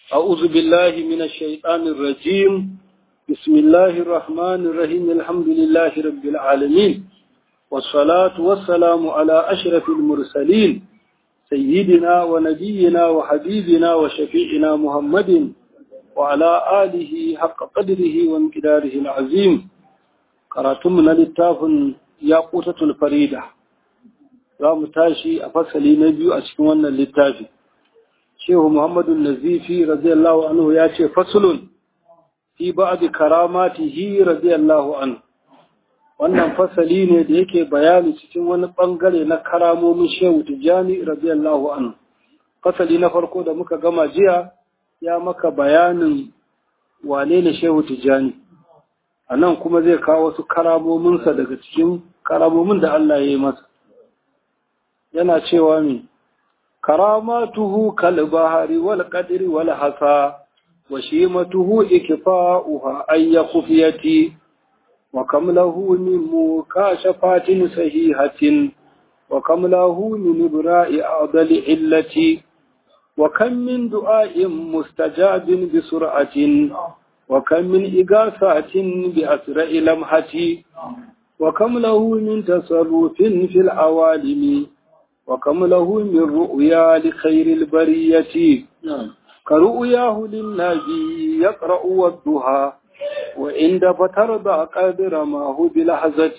أعوذ بالله من الشيطان الرجيم بسم الله الرحمن الرحيم الحمد لله رب العالمين والصلاة والسلام على أشرف المرسلين سيدنا ونبينا وحبيبنا وشفيعنا محمد وعلى آله حق قدره وامتداره العظيم قراتمنا للتاف ياقوتة الفريدة رام تاشي أفصلي نبي أسكونا للتافي shehu muhammadu nazifi radiyallahu anhu ya ce fasulun fi ba'di karamatihi radiyallahu anhu wannan fasali ne da yake bayani cikin wani bangare na karamomin shehu tijjani radiyallahu anhu fasali na farko da muka gama jiya ya maka bayanin wane ne shehu tijjani a nan kuma zai kawo wasu karamominsa daga cikin karamomin da Allah ya yi masa yana cewa mai كراماته كالبحر والقدر والحصى وشيمته إكفاؤها أي خفية وكم له من مكاشفات صحيحة وكم له من إبراء أعضل علة وكم من دعاء مستجاب بسرعة وكم من إغاثات بأسرع لمحة وكم له من تصرف في العوالم وكم له من رؤيا لخير البرية كرؤياه للنبي يقرأ والضحى وعند فترضى قدر ما هو بلحظة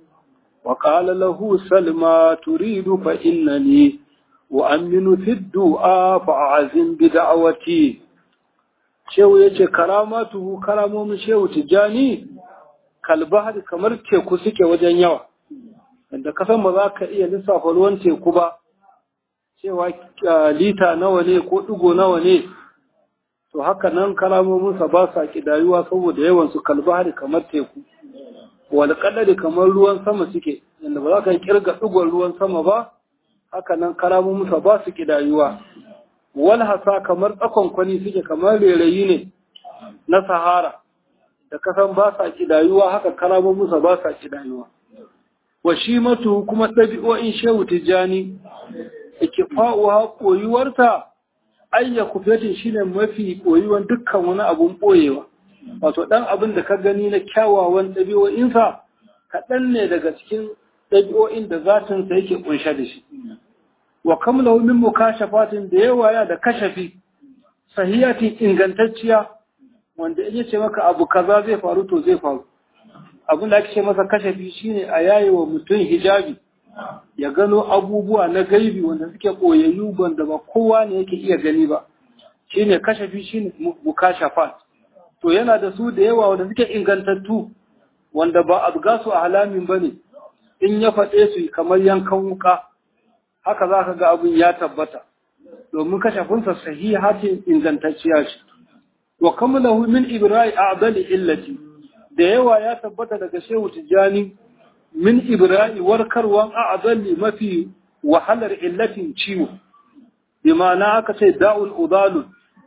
وقال له سلمى تريد فإنني وأمن في الدعاء فأعزم بدعوتي shehu ya ce karamatuhu karamomin shehu tijjani kalbahar kamar teku suke wajen yawa da kasan ba za ka iya lissafa ruwan teku ba cewa lita nawa ne ko ɗigo nawa ne to haka nan kalamominsa ba sa ƙidayuwa saboda yawan su kalbahari kamar teku wal kadari kamar ruwan sama suke yadda ba za ka kirga ɗigon ruwan sama ba haka nan kalamominsa ba su ƙidayuwa wal hasa kamar tsakon kwani suke kamar rerayi ne na sahara da kasan ba sa ƙidayuwa haka kalamominsa ba sa ƙidayuwa wa shi matu kuma ɗabi'o'in shehu tijjani ikifa'uwa koyuwarta ayya kufetin shine mafi koyuwan dukkan wani abun ɓoyewa wato ɗan abin da ka gani na kyawawan ɗabi'o'insa kaɗan ne daga cikin ɗabi'o'in da zatinsa yake ƙunshe da shi wa kamla min mukashafatin da yawa ya da kashafi sahiyatin ingantacciya wanda in ce maka abu kaza zai faru to zai faru abin da ake ce masa kashafi shine a yaye wa mutum hijabi ya gano abubuwa na gaibi wanda suke koyayyu wanda ba kowa ne yake iya gani ba shine kashafi shine mukashafat to yana da su da yawa wanda suke ingantattu wanda ba abgasu a halamin bane in ya faɗe su kamar yankan wuka haka za ka ga abin ya tabbata domin kashafinsa sahihatin ingantacciya ce wa kamalahu min ibra'i a'dali illati da yawa ya tabbata daga shehu tijjani min ibra'i warkarwan a'adalli mafi wahalar illatin ciwo bi ma'ana aka ce da'ul udalun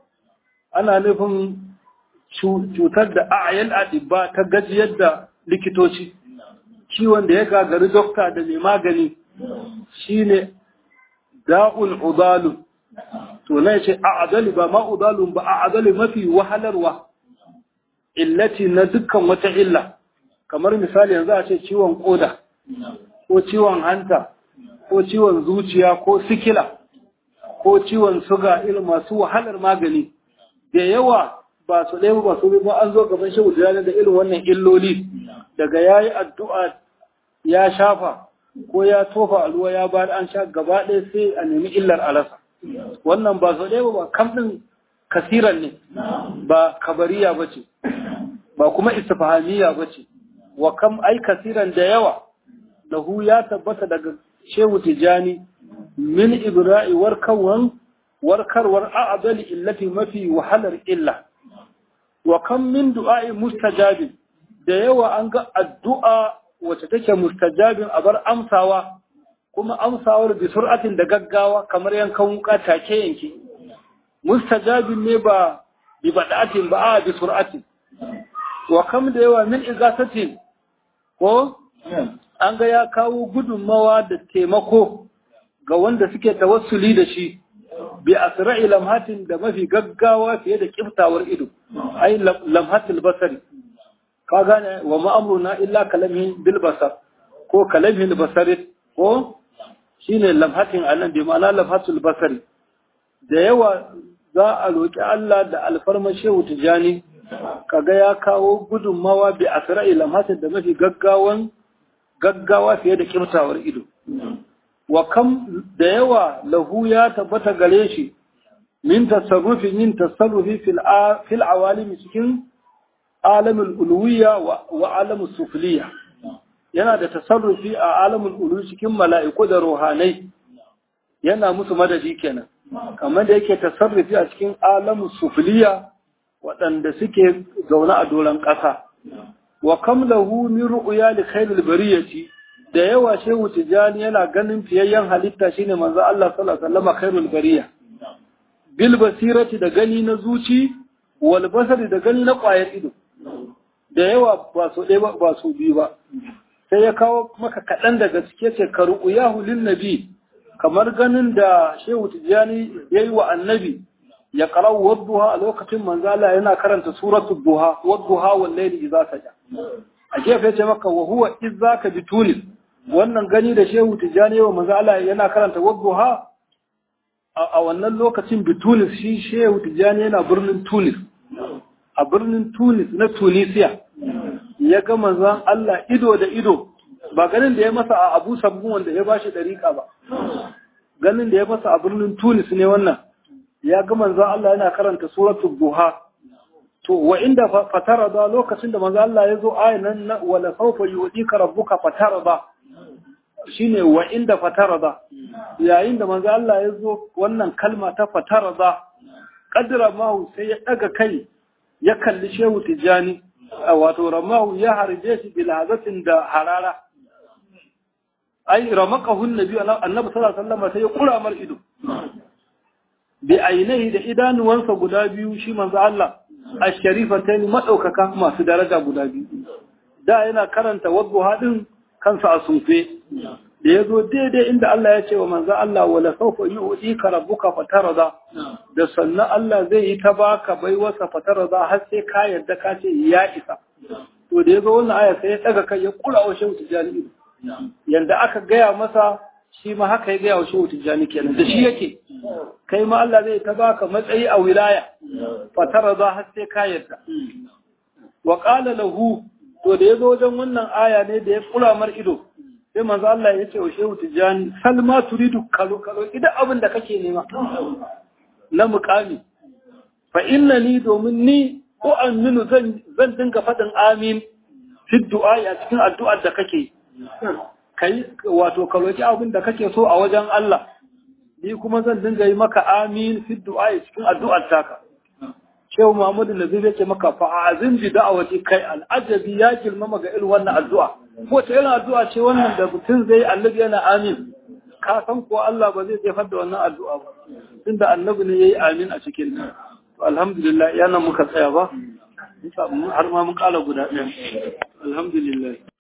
ana nufin cutar da a'yan adibba ta gajiyar da likitoci ciwon da ya gagari dokta da mai magani shine da'ul udalun to na ce a'adali ba ma udalun ba a'adali mafi wahalarwa illati na dukkan wata illa kamar misali yanzu a ce ciwon koda ko ciwon hanta ko ciwon zuciya ko sikila ko ciwon suga irin masu wahalar magani da yawa ba su ɗaya ba su ba an zo gaban shi da da irin wannan illoli daga ya yi addu'a ya shafa ko ya tofa a ruwa ya ba an sha gaba ɗaya sai a nemi illar alasa wannan ba su ɗaya ba kam ɗin kasiran ne ba kabariya ba ce ba kuma istifahaniya ba ce wa kam ai kasiran da yawa lahu ya tabbata daga shehu tijani min ibra'i warkarwan warkarwar a'adali illati mafi wahalar illa wa kam min du'a'i mustajabin da yawa an ga addu'a wacce take mustajabin a bar amsawa kuma amsawar bi sur'atin da gaggawa kamar yankan wuka take yanke mustajabin ne ba bi bada'atin ba a bi sur'atin wa kam da yawa min igasatin ko an ga ya kawo gudunmawa da taimako ga wanda suke tawassuli da shi bi asra'i lamhatin da mafi gaggawa fiye da kiftawar ido ai lamhatul basari ka gane wa ma'amruna illa kalamihi bil basar ko kalamihi basari ko shine lamhatin anan bi ma'ana lamhatul basari da yawa za a roki Allah da alfarma shehu tijani kaga ya kawo gudunmawa bi asra'i lamhatin da mafi gaggawan gaggawa fiye da kiftawar ido wa kam da yawa lahu ya tabbata gare shi min tasarrufin yin tasarrufi fil awalimi cikin alamin uluwiya wa alamin sufliya yana da tasarrufi a alamin ulu cikin mala'iku da rohanai yana musu madadi kenan kamar da yake tasarrufi a cikin alamin sufliya waɗanda suke zaune a doron ƙasa wa kam lahu min ru'ya li khairil bariyati da yawa shehu tijani yana ganin fiyayyen halitta shine manzo Allah sallallahu alaihi wasallam khairul bariya bil basirati da gani na zuci wal basari da gani na ƙwayar ido da yawa ba so ɗaya ba ba so biyu ba sai ya kawo maka kaɗan daga cike ce ka ru'uyahu lin nabi kamar ganin da shehu tijani yayi wa annabi ya qara'u wadduha a lokacin manzo Allah yana karanta suratul duha wadduha wal layli idza saja a gefe ce maka wa huwa izzaka bi tunis wannan gani da shehu tijani wa manzo Allah yana karanta wadduha a wannan lokacin bi tunis shi shehu tijani yana birnin tunis a birnin tunis na tunisiya ya ga manzon Allah ido da ido ba ganin da ya masa a abu sabbin wanda ya bashi dariƙa ba ganin da ya masa a birnin tunis ne wannan ya ga manzon Allah yana karanta suratul duha to wa inda fatara da lokacin da manzo Allah ya zo ayan nan wala sawfa yu'tika rabbuka fatara da shine wa inda fatara da yayin da manzo Allah ya zo wannan kalma ta fatara da kadra mahu sai ya daga kai ya kalli shehu tijani wato ramahu ya harje shi bil hazatin da harara ai ramaqahu annabi annabi sallallahu alaihi wasallam sai ya kura mar ido bi ainihi da idanuwansa guda biyu shi manzo Allah asharifatain madaukaka masu daraja guda biyu da yana karanta wadduha din kansa a sunfe da yazo daidai inda Allah ya ce wa manzo Allah wala sawfa yu'tika rabbuka fatarada da sannan Allah zai yi ta baka baiwarsa fatarada har sai ka yarda ka ce ya isa to da yazo wannan aya sai ya daga kai ya kula wa shehu tijani yanda aka gaya masa shi ma haka ya gaya wa shehu tijani kenan da shi yake kai ma Allah zai ta baka matsayi a wilaya fatara za har sai ka yarda wa qala lahu to da yazo wajen wannan aya ne da ya kula mar ido sai manzo Allah ya ce wa shehu tijani salma turidu kalo kalo idan abin da kake nema na muqami fa innani domin ni ko aminu zan zan dinga fadin amin fi du'a a cikin addu'ar da kake kai wato ka roki abin da kake so a wajen Allah ni kuma zan dinga yi maka amin fi du'a cikin addu'ar taka Shehu Muhammadu Nazir yake maka fa azim bi da'awati kai al'ajabi ya girmama ga irin wannan addu'a ko ta irin addu'a ce wannan da mutum zai annabi yana amin ka san ko Allah ba zai jefar da wannan addu'a ba tunda annabi ne yayi amin a cikin ta alhamdulillah yana muka tsaya ba har ma mun kala guda ɗaya alhamdulillah